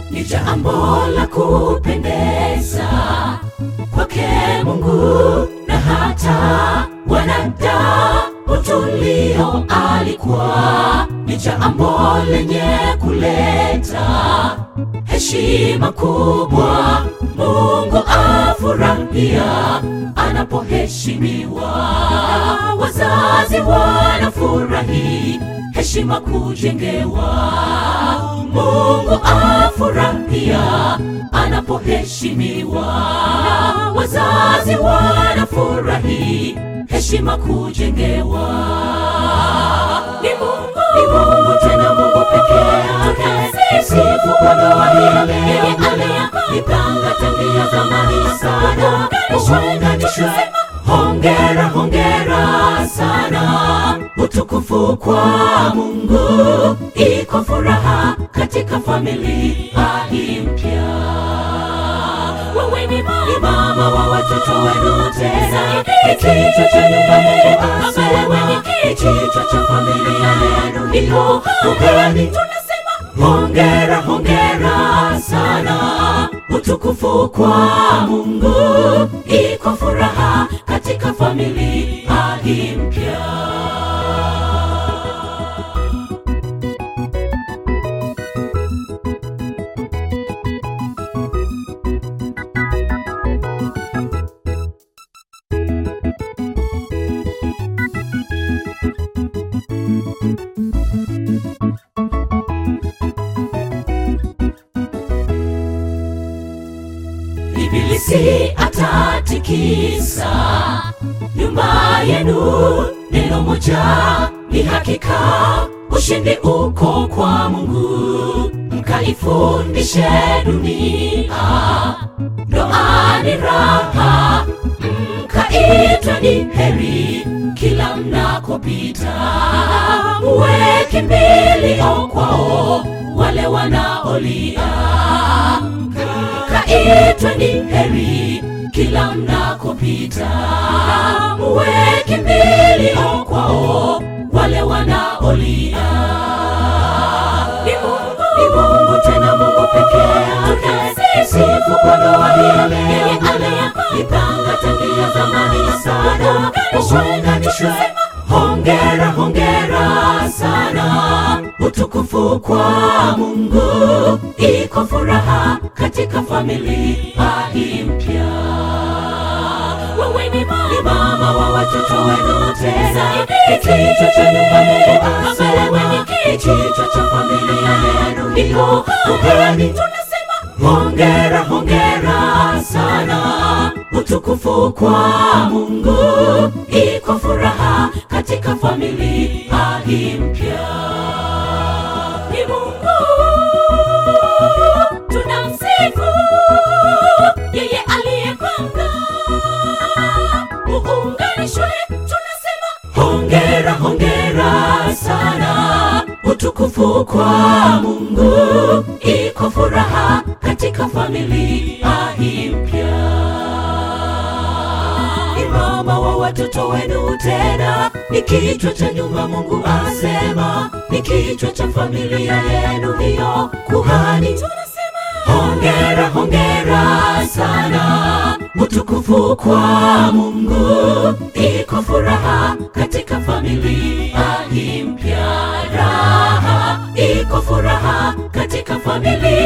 ni jambo la kupendeza kwake Mungu na hata wanadamu tulio alikuwa ni jambo lenye kuleta heshima kubwa. Mungu afurahia anapoheshimiwa, wazazi wanafurahi heshima kujengewa. Mungu afurahia anapoheshimiwa, wazazi wanafurahi heshima kujengewa. Ni Mungu, ni Mungu tena Mungu pekee yake, sifu kwa ndoa ile yeye aliyepanga tangia zamani sana, uunganishwe. Hongera, hongera sana, utukufu kwa Mungu, iko furaha katika familia hii mpya. Wewe ni mama wa watoto wenu, tena ni kichwa cha nyumba. Mungu asema ni kichwa cha familia yenu, iko ugani. Tunasema hongera, hongera sana, utukufu kwa Mungu, iko furaha katika familia hii mpya. Ibilisi atatikisa nyumba yenu, neno moja ni hakika, ushindi uko kwa Mungu. Mkaifundishe dunia, ndoa ni raha, mkaitwa ni heri kila mnakopita, muwe kimbilio kwao wale wanaolia mkaitwa ni heri kila mnakopita, muwe kimbilio kwao wale wanaolia. Ni Mungu, ni Mungu tena Mungu pekee yake, sifu kwa ndoa ile yeye aliyepanga tangia zamani sana, uunganishwe. Hongera, hongera sana, utukufu kwa Mungu, iko furaha katika familia hii mpya. Wewe ni mama wa watoto wenu, tena ni kichwa cha nyumba. Mungu asema ni kichwa cha familia yenu, iko ugani. Tunasema hongera, hongera sana, utukufu kwa Mungu, iko furaha katika familia hii mpya. Ni Mungu tunamsifu, yeye aliyepanga uunganishwe. Tunasema hongera, hongera sana, utukufu kwa Mungu, iko furaha katika familia hii mpya. Ni mama wa watoto wenu, tena ni kichwa cha nyumba. Mungu asema ni kichwa cha familia yenu, hiyo kuhani. Tunasema hongera, hongera sana, utukufu kwa Mungu, iko furaha katika familia hii mpya. Raha iko furaha katika familia